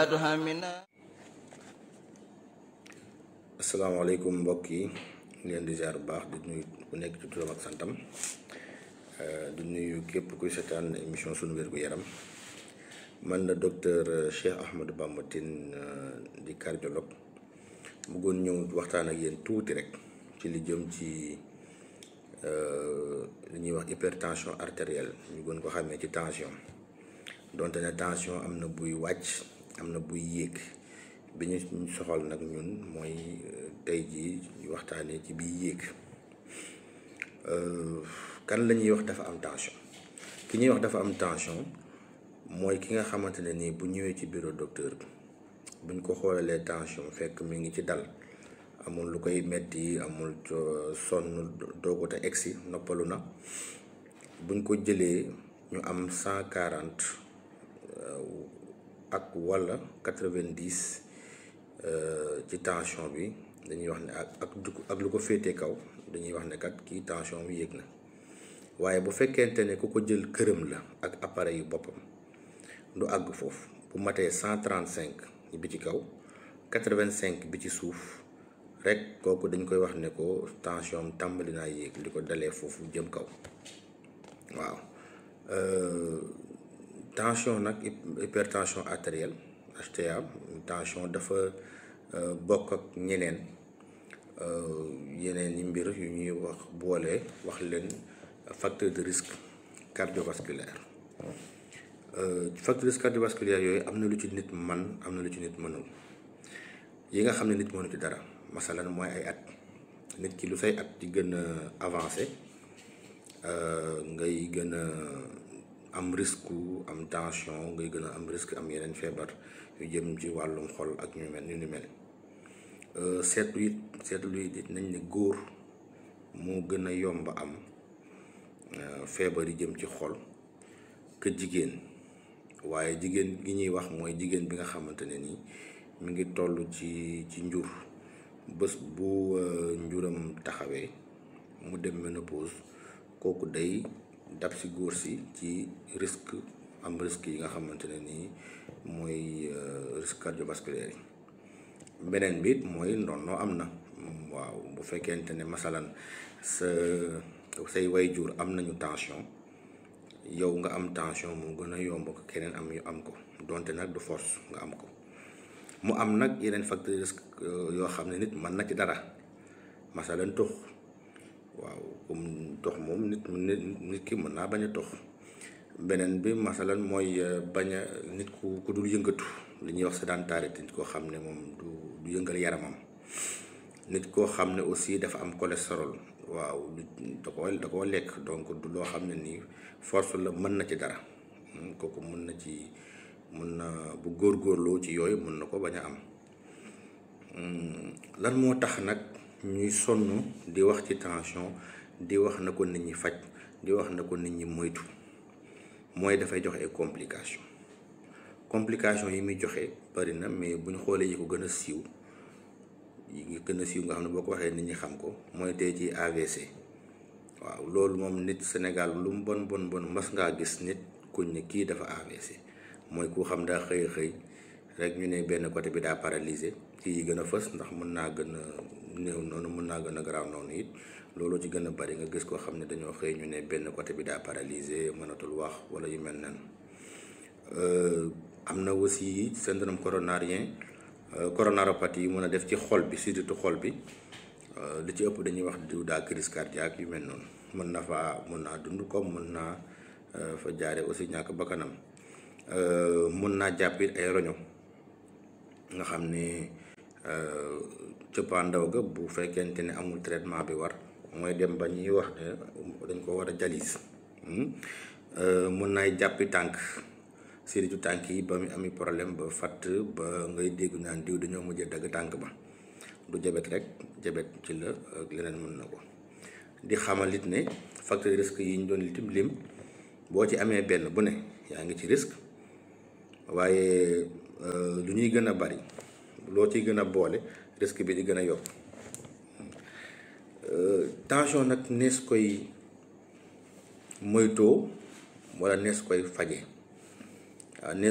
asalaamaaleykum mbokk yi leen di ziar bu baax di nuyu ku nekk ci turam ak santam di nuyu képp kuy seetaan émission sunu wér gu yaram man la docteur Cheikh Ahmadou Bamba Tine di cardiologue bëggoon ñëw waxtaan ak yéen tuuti rek ci li jëm ci li ñuy wax hypertension artérielle ñu gën ko xamee ci tension donte ne tension am na buy wàcc am na buy yéeg bi ñu soxal nag ñun mooy tey jii ñu waxtaanee ci biy yéeg kan la ñuy wax dafa am tension ki ñuy wax dafa am tension mooy ki nga xamante ne nii bu ñëwee ci bureau docteur buñ ko xoolalee tension fekk mi ngi ci dal amul lu koy metti amul sonn doogut a egsi noppalu na buñ ko jëlee ñu am cent quarante ak walla quatre-vingt-dix ci tension bi dañuy wax ne ak ak lu ko féetee kaw dañuy wax ne kat kii tension bi yéeg na waaye bu fekkente ne ku ko jël këram la ak appareil yu boppam du àgg foofu bu matee cent trente-cinq bi ci kaw quatre-vingt-cinq bi ci suuf rek kooku dañ koy wax ne ko tension tàmbali naa yéeg li ko dalee foofu jëm kaw waaw tension nag hypertension artérielle HTA tension dafa bokk ak ñeneen yeneen yi mbir yu ñuy wax boole wax leen facteur de risque cardiovasculaire facteur de risque cardiovasculaire yooyu am na lu ci nit man am na lu ci nit mënul yi nga xam ne nit mënu ci dara masalan mooy ay at nit ki lu say at di gën a avancé ngay gën a am risque am tension ngay gën a am risque am yeneen feebar yu jëm ci wàllum xol ak ñu mel ni ñu mel seetlu it seetlu it nañ ne góor moo gën a yomb am feebar yi jëm ci xol que jigéen waaye jigéen gi ñuy wax mooy jigéen bi nga xamante ne nii mi ngi toll ci ci njur bés bu njuram taxawee mu dem ménopause kooku day dab si góor si ci risque am risque yi nga xamante ne nii mooy risque cardiovasculaire yi beneen bi mooy ndonnoo am na waaw bu fekkente ne masalan sa say wayjur am nañu tension yow nga am tension mu gën a yomb ko keneen am yu am ko donte nag du force nga am ko mu am nag yeneen facteur risque yoo xam ne nit mën na ci dara masalan tux waaw comme tox moom nit nit ki mën naa bañ a tox beneen bi masalan mooy bañ a nit ku ku dul yëngatu li ñuy wax sédentarité nit koo xam ne moom du du yëngal yaramam nit koo xam ne aussi dafa am cholestérol waaw da ko da koo lekk donc du loo xam ne nii force la mën na ci dara kooku mën na ci mën na bu góorgóorloo ci yooyu mën na ko bañ a am lan moo tax nag ñuy sonn di wax ci tension di wax na ko nit ñi faj di wax na ko nit ñi moytu mooy dafay joxe ay complication complication yi muy joxe bari na mais bu ñu xoolee yi ko gën a siiw yi gën a siiw nga xam ne boo ko waxee nit ñi xam ko mooy tey ci AVC waaw loolu moom nit Sénégal lu mu bon bon bon mas ngaa gis nit kuñ ne kii dafa AVC mooy ku xam daa xëy xëy rek ñu ne benn côté bi daa paralysé ci yi gën a fës ndax mën naa gën a néew noonu mën naa gën a garaaw noonu it loolu ci gën a bari nga gis koo xam ne dañoo xëy ñu ne benn côté bi daa paralysé mënatul wax wala yu mel nan am na aussi syndrome coronarien coronaropathie yi mën a def ci xol bi surtout xol bi li ci ëpp dañuy wax diw daa crise cardiaque yu mel noonu mën na fa mën naa dund comme mën naa fa jaare aussi ñàkk bakkanam mën naa jàpp it ay roño nga xam ne cëppaandaw ga bu fekkente ne amul traitement bi war mooy dem ba ñuy wax ne dañ ko war a jalis mën naay jàppi tànk siritu tànk yi ba mu ami problème ba fatt ba ngay dégg naan diw dañoo mujjee dagg tànk ba du jabet rek jabet ci la ak leneen mën na ko di xamal it ne facteur risque yi ñu doon litim lim boo ci amee benn bu ne yaa ngi ci risque waaye lu ñuy gën a bari loo ciy gën a boole risque bi di gën a yokk tension nag nees koy moytoo wala nees koy faje waaw